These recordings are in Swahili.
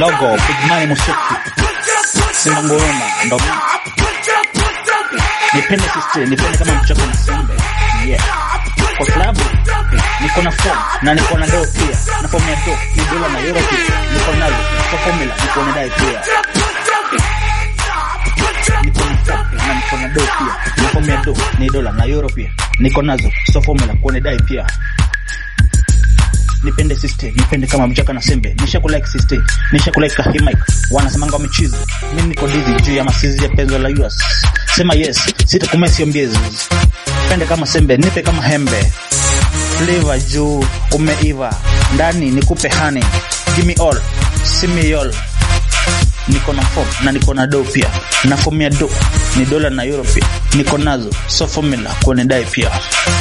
logo big money musuku simba nguruma ndo mimi. nipende sister nipende kama mchako na sembe yeah kwa klabu niko na form na niko na doo pia na form ya doo ni dola na euro pia niko nazo kwa formula niko na dai pia niko na form na niko na doo pia na form ya doo ni dola na euro pia niko nazo so formula kuone dai pia nipende sister nipende kama mchaka na sembe nisha kulike sister nisha kulike kahimik wanasemanga wamechizi mimi niko dizi juu ya masizi ya penzo la US sema yes sitakumea sio mbiezi pende kama sembe nipe kama hembe flavor juu umeiva ndani nikupe honey give me all see me all niko na form na niko na do pia na form ya do ni dola na euro pia niko nazo so formula kuone dai pia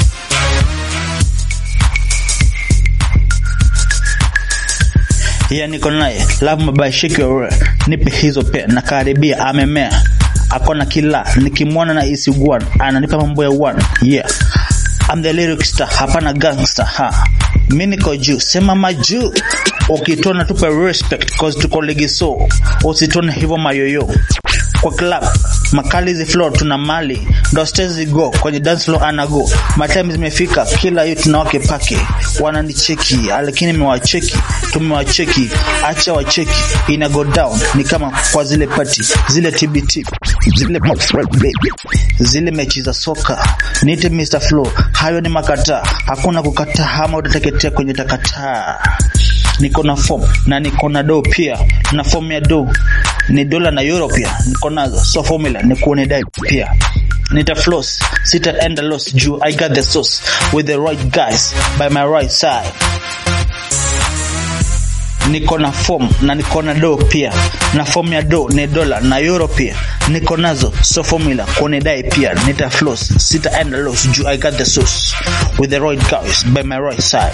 ya niko naye love mabaya shake your roll. nipe hizo pia na karibia amemea akona kila nikimwona na isiguan ananipa mambo ya one yeah I'm the lyric star hapana gangster ha mi niko juu sema majuu ukitona tupe respect cause tuko ligi so usitone hivyo mayoyo kwa club makali zi floor tuna mali ndo stage go kwenye dance floor anago matime zimefika kila hiyo tunawake pake wananicheki lakini nimewacheki tumewacheki acha wacheki ina go down ni kama kwa zile party zile TBT zile zile mechi za soka niite Mr Flow hayo ni makataa hakuna kukataa ama utateketea kwenye takataa niko na form na niko na do pia na form ya do ni dola na euro pia niko nazo so formula ni kuone dai pia nita floss sita enda loss juu i got the sauce with the right guys by my right side niko na form na niko na do pia na form ya do ni dola na euro pia niko nazo so formula kuone dai pia nita floss sita enda loss juu i got the sauce with the right guys by my right side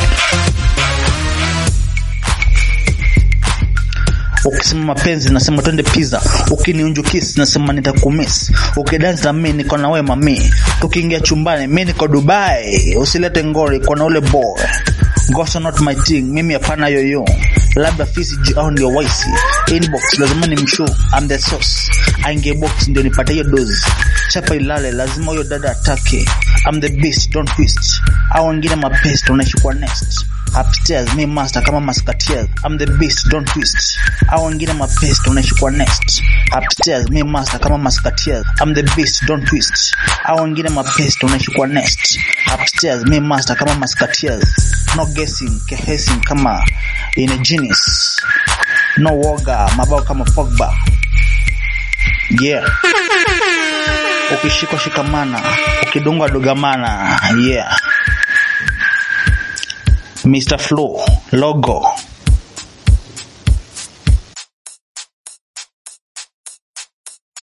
ukisema mapenzi nasema twende pizza ukiniunjukisi nasema nitakumiss ukidance na mimi niko na wewe mami tukiingia chumbani mimi niko Dubai usilete ngori kwa na ule boy Goso not my thing mimi hapana yoyo labda fisi juu au ndio waisi inbox lazima ni mshow I'm the sauce aingie box ndio nipate hiyo dozi chapa ilale lazima huyo dada atake I'm the beast don't twist au wengine mapest unaishi kwa next upstairs me master kama maskatiers I'm the beast don't twist au wengine mapest unaishi kwa next upstairs me master kama maskatiers I'm the beast don't twist au wengine mapest unaishi kwa next upstairs me master kama maskatiers no guessing kehesing kama in a genius no woga mabao kama Pogba yeah ukishikwa shikamana ukidungwa dugamana yeah Mr. Flow logo